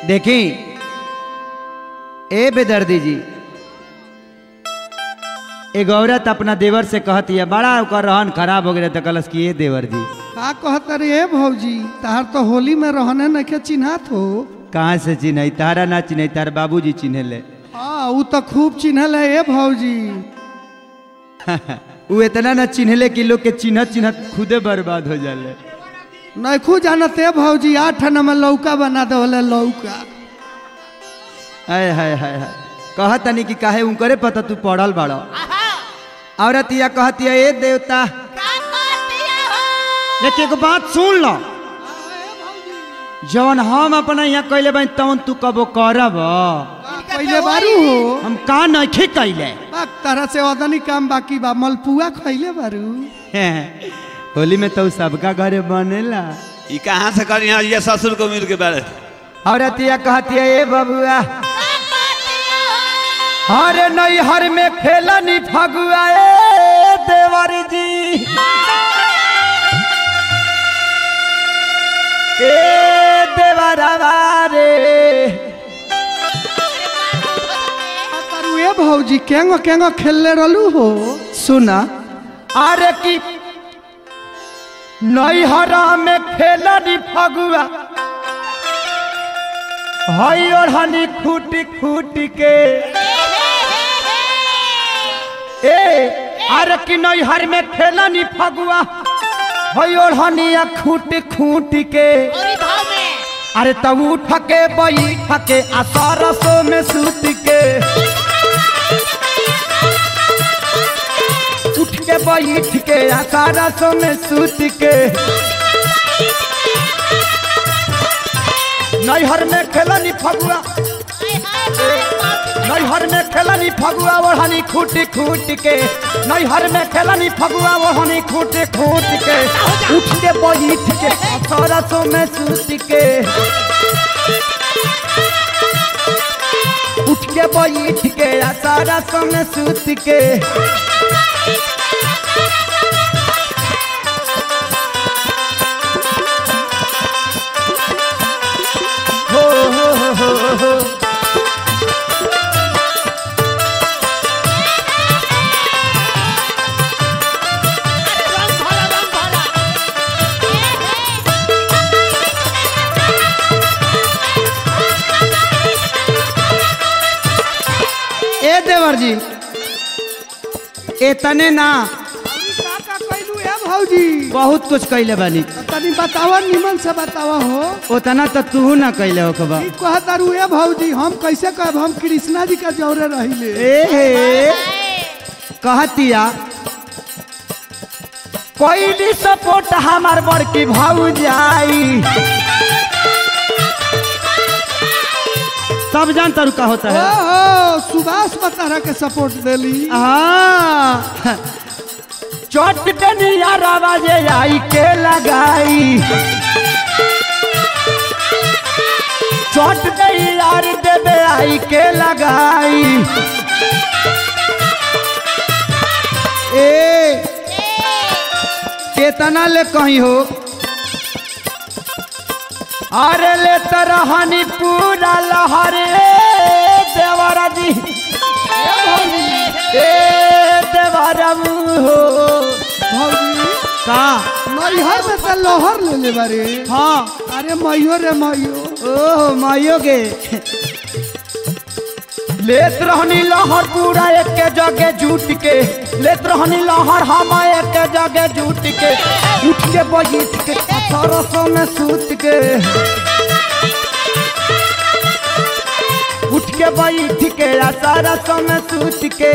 देखी ए बेदर्दी जी एक औरत अपना देवर से कहती है बड़ा ओकर रहन खराब हो गया तो कलस की ये देवर जी का कहत रे भौजी तार तो होली में रहने नखे चिन्हात हो कहाँ से चिन्ह तारा ना चिन्ह तार बाबूजी चिन्ह ले हाँ ऊ तो खूब चिन्हल है ए भौजी वो इतना ना चिन्हले कि लोग के चिन्हत चिन्हत खुदे बर्बाद हो जाले नैखू जानत है भौजी आठ आना में लौका बना दे लौका हाय हाय हाय हाय कहत तनी कि काहे उनकरे पता तू पढ़ल बाड़ो औरत या कहती है ए देवता लेकिन एक बात सुन लो जवन हम अपना यहाँ कैले बानी तवन तू कबो करब पहले बारू हो हम का नहीं कैले बाक तरह से ओदनी काम बाकी बा मलपुआ खैले बारू होली में तो सबका घरे बनेला ई कहाँ से करी यहाँ ये ससुर को मिल के बारे औरत या कहती है ए बबुआ हरे नहीं हर में खेला नी फगुआ ए देवर जी ए देवरवा रे तारू ए भौजी केंगो केंगो खेलले रहलू हो सुना अरे की नैहरा में खेला नी फगुआ हई और हनी खूटी खूटी के ए अरे की नैहर में खेला नी फगुआ हई और हनी खूटी खूटी के अरे तब उठ के बैठ के आ सरसों में सूत के उठ के बैठ के आ सरसों में सूत के नैहर में खेलनी फगुआ नैहर में खेलनी फगुआ ओढ़नी खूट खूट के नैहर में खेलनी फगुआ ओढ़नी खूट खूट के उठ के बैठ के आ सरसों में सूत के उठ के बैठ के आ सरसों में सूत के हो हो हो हो हो ए देवर जी एतने ना का का कैलू ए भौजी बहुत कुछ कैले बानी तनी बतावा निमन से बतावा हो उतना तो तू ना कैले हो कबा ई कहत तारू ए भौजी हम कैसे कहब हम कृष्णा जी का जौरे रहिले ए हे कहतिया कोई भी सपोर्ट हमार बड़की भाऊ जाई सब जानता रू का होता है ओहो सुभाष बतारा के सपोर्ट देली हाँ चोट डनिया रवाजे आई के लगाई चोट नहीं यार देवे आई के लगाई ए केतना ले कहीं हो अरे ले तरहनी पूरा लहरे देवरा जी ए देवरा हो भौजी का मैहर में तो लोहर ले ले बारे हाँ अरे मैयो रे मैयो ओह माइयो गे लेत रहनी लहर पूरा एक के जगह जूट के लेत रहनी लहर हम एक के जगह जूट के उठ के बैठ के सरसों में सूत के उठ के बैठ के आ सरसों में सूत के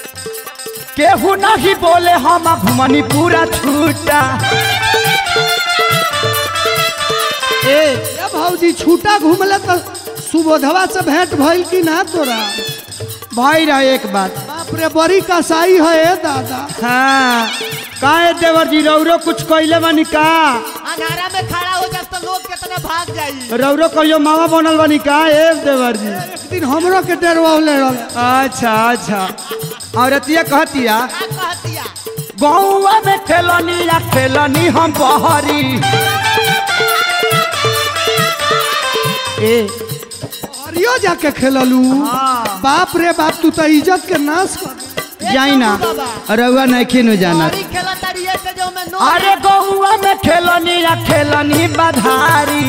केहू नहीं बोले हम घुमनी पूरा छूटा ए ए भौजी छूटा घूमले तो सुबोधवा से भेंट भइल कि ना तोरा भाई रहा एक बात बाप रे बड़ी कसाई है ए दादा हाँ काहे देवर जी रौरो कुछ कइले बानी का अंधारा में खड़ा हो जाए तो लोग कितने भाग जाई रौरो कहियो मामा बनल बानी का ए देवर जी एक दिन हमरो के डरवावले रहे अच्छा अच्छा औरतिया कहतिया का कहतिया गौवा में खेलनी या खेलनी हम बहरी ए हरियो जाके खेललू हाँ। बाप रे बाप तू तो इज्जत के नाश कर जाई ना रउआ नहीं नु जाना गाड़ी खेला तारी से जो मैं नो अरे गौवा में खेलनी या खेलनी बधारी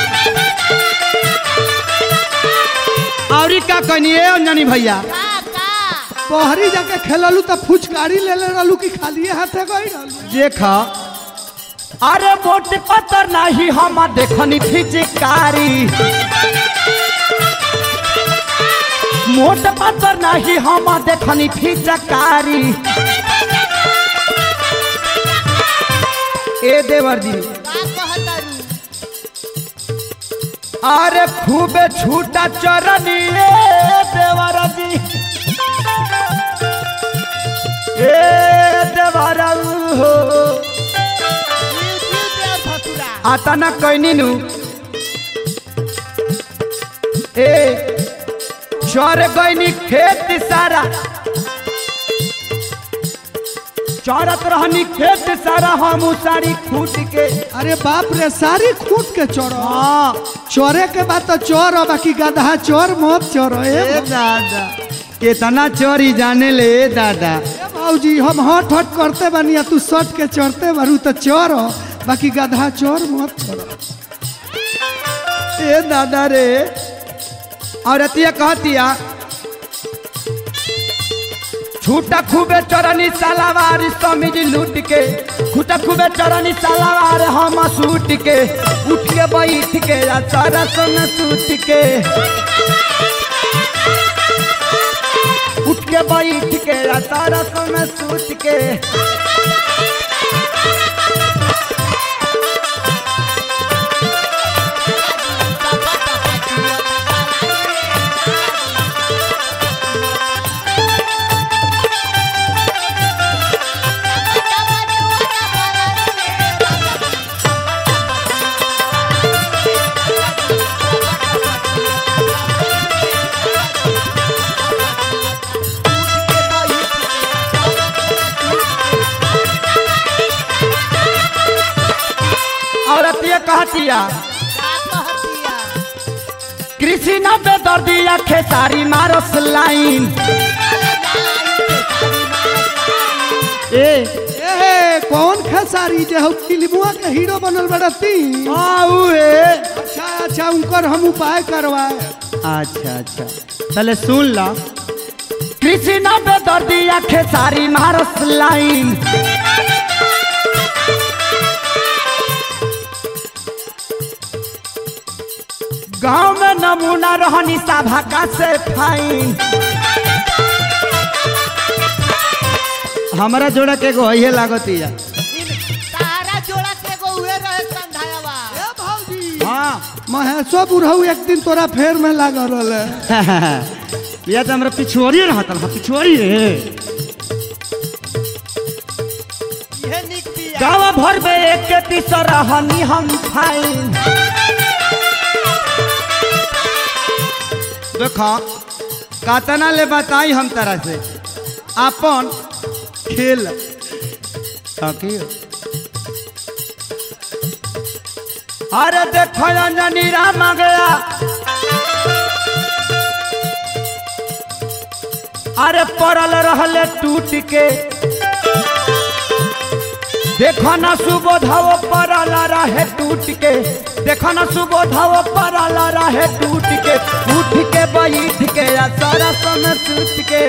औरी का कहनी ए अंजनी भैया का का बहरी जाके खेललू तो फुचकारी ले ले रहलू कि खाली हाथे गई रहलू देखा अरे बोट पत्थर नहीं हम देखनी फिजिकारी मोट पत्थर नहीं हम देखनी फिजकारी ए देवर जी का कहतारू अरे खूबे छूटा चरनी ए देवर जी ए देवर हो जीव जीव दे भसुरा आता ना कहनी नु ए चर गईनी खेत सारा चरत रहनी खेत सारा हम सारी खूट के अरे बाप रे सारी खूट के चोरो हाँ चोरे के बाद तो चोर हो बाकी गधा चोर मत चोरो ए ए दादा कितना चोरी जाने ले ए दादा ए भौजी हम हट हट करते बानी आ तू सट के चढ़ते बारू तो चोर हो बाकी गधा चोर मत छोड़ो ए दादा रे औरतिया कहतिया छूटा खूबे चरनी सलावार समीज लूट के छूटा खूबे चरनी सलावार हम सूट के उठ के बैठ के या सारा सन सूट के उठ के बैठ के या सारा सन सूट के औरतिया कहतिया का कहतिया कृषि नब्बे दर्दिया खेसारी मारस लाइन ए ए कौन खेसारी जे हो फिल्मुआ के हीरो बनल बड़ा ती आऊ ए अच्छा अच्छा उनकर हम उपाय करवाए अच्छा अच्छा पहले सुन ला कृषि नब्बे दर्दिया खेसारी मारस लाइन गांव में नमूना रहनी सभा का से फाइन हमारा जोड़ा के एगो है लागतिया तारा जोड़ा के एगो उहे रहे संधायावा ए भौजी हाँ महेशो बुढ़ऊ एक दिन तोरा फेर में लागल रहे या तो हमरा पिछुआरी रहता हाँ पिछुआरी रे इहे निक बिया गाँव भर में एक के पीस रहनी हम फाइन देखो कातना ले बताई हम तरह से अपन खेल ताकि अरे देखो अंजनी राम आ गया अरे पड़ल रहले टूट के देखो न सुबोधव पड़ल रहे टूट के देखो न सुबोधव पड़ल रहे टूट के उठ के बैठ के आ सारा समय सूत के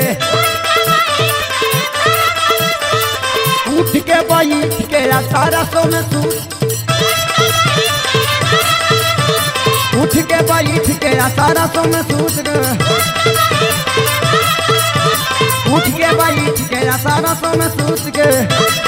उठ के बैठ के आ सारा समय सूत उठ के बैठ के आ सारा समय सूत के उठ के बैठ के आ सारा समय सूत के